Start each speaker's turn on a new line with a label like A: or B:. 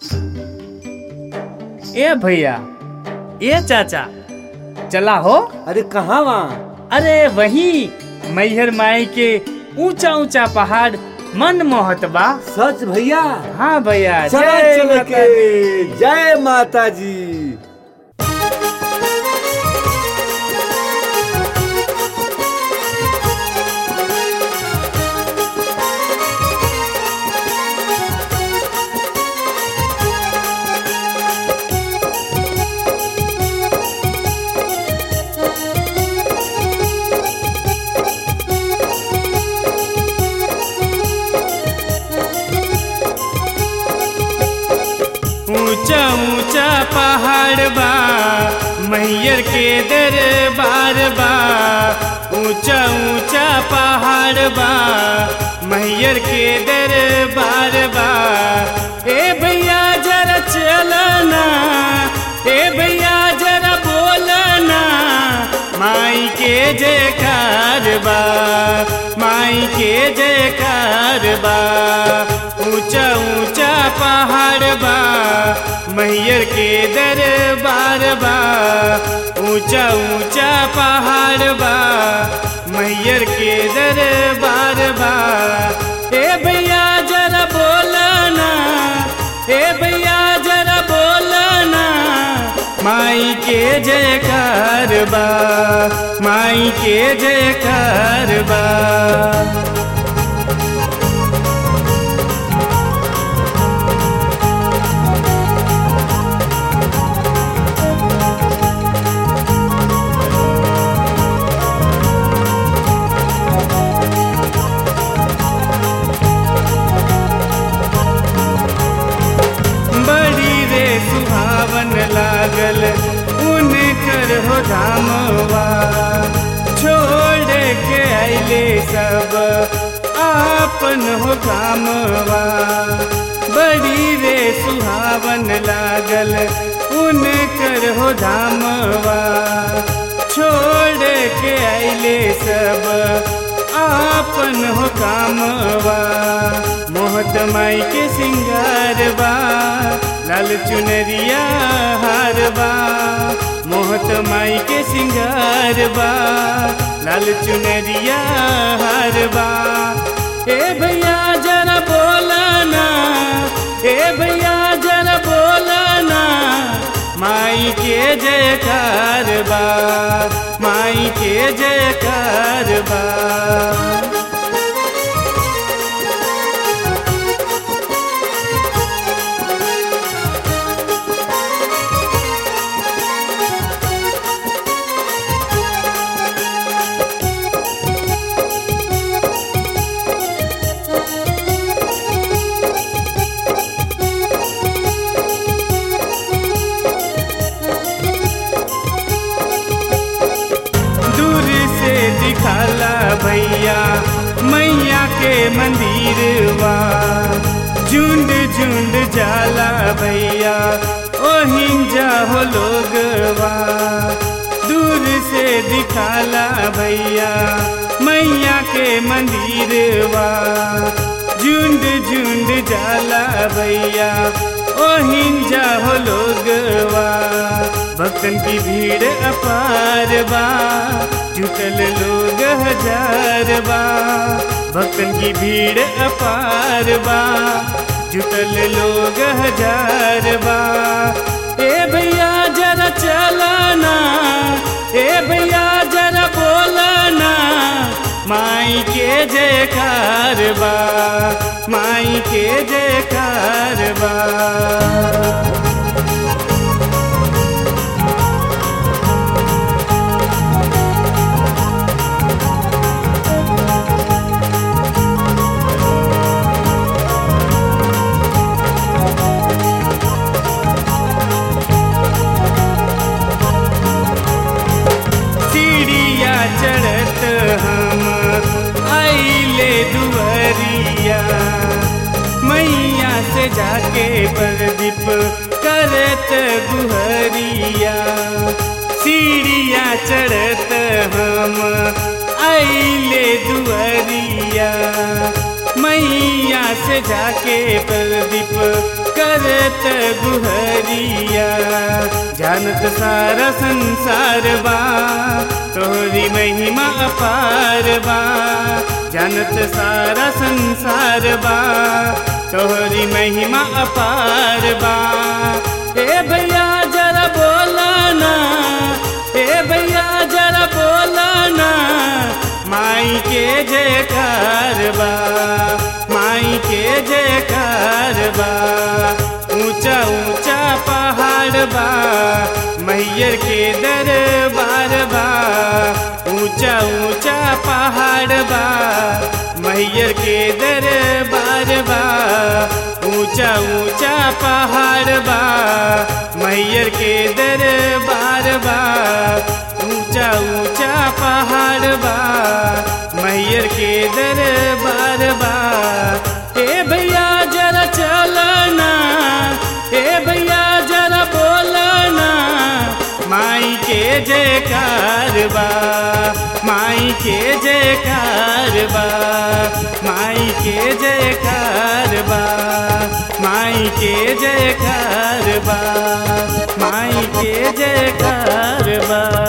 A: ए भैया ए चाचा चला हो
B: अरे कहाँ वहाँ
A: अरे वही मैहर माई के ऊंचा ऊंचा पहाड़ मन मोहत बा
B: सच भैया
A: हाँ भैया
B: चल
A: जय
B: चल
A: माता
B: के
A: दी।
B: जय माता जी
A: ऊंचा ऊंचा पहाड़ बा मैयर के दरबार बा ऊंचा ऊंचा पहाड़ बा मैयर के दरबार बा ए भैया जरा चलना ए भैया जरा बोलना माई के जयकार बा माई के जयकार बा ऊंचा ऊंचा पहाड़ बा मैयर के दरबार बा ऊंचा ऊंचा पहाड़ बा मैयर के दरबार बा ए भैया जरा बोलना ए भैया जरा बोलना माई के जयकार बा माई के जयकार बा बड़ी रे सुहावन लागल उनकर हो धामवा छोड़ के अले सब आपन हो कामवा बड़ी रे सुहावन लागल उनकर हो धामवा छोड़ के अले सब आपन हो कामवा मोहत माई के सिंगार बा लाल चुनरिया हार बा मोहत माई के सिंगार बा लाल चुनरिया हार बा ए भैया जरा बोलना ए भैया जरा बोलना माई के जयकार बा माई के जयकार बा दूर से दिखाला भैया मैया के मंदिरवा झुंड झुंड जाला भैया ओहिन जाहो लोगवा दूर से दिखाला भैया मैया के मंदिरवा झुंड झुंड जाला भैया ओहिन जाहो लोगवा भक्तन की भीड़ अपार बा जुटल लोग हजार बा भक्तन की भीड़ अपार बा जुटल लोग हजार बा ए भैया जरा चलाना ए भैया जरा बोलना माई के जयकार बा माई के जयकार बा सीढ़िया चढ़त हम आइले दुआरिया मैया से जाके प्रदीप करत गुहरिया सीढ़िया चढ़त हम आइले दुआरिया मैया से जाके प्रदीप कर करत गुहरिया जानत सारा संसार बा तोहरी महिमा अपार बा जानत सारा संसार बा तोहरी महिमा अपार बा ए भैया जरा बोला ना ए भैया जरा बोला ना माई के जयकार बा माई के जयकार बा ऊंचा ऊंचा पहाड़ बा मैयर के दरबार बा ऊंचा ऊंचा पहाड़ बा मैयर के दरबार बा ऊंचा ऊंचा पहाड़ बा मैयर के दरबार बा ऊंचा ऊंचा पहाड़ बा मैयर के दरबार बा ए भैया जरा चलना ए भैया जरा बोलना माई के जयकार बा माई के जयकार बा माई के जयकार बा माई के जयकार बा माई के जयकार बा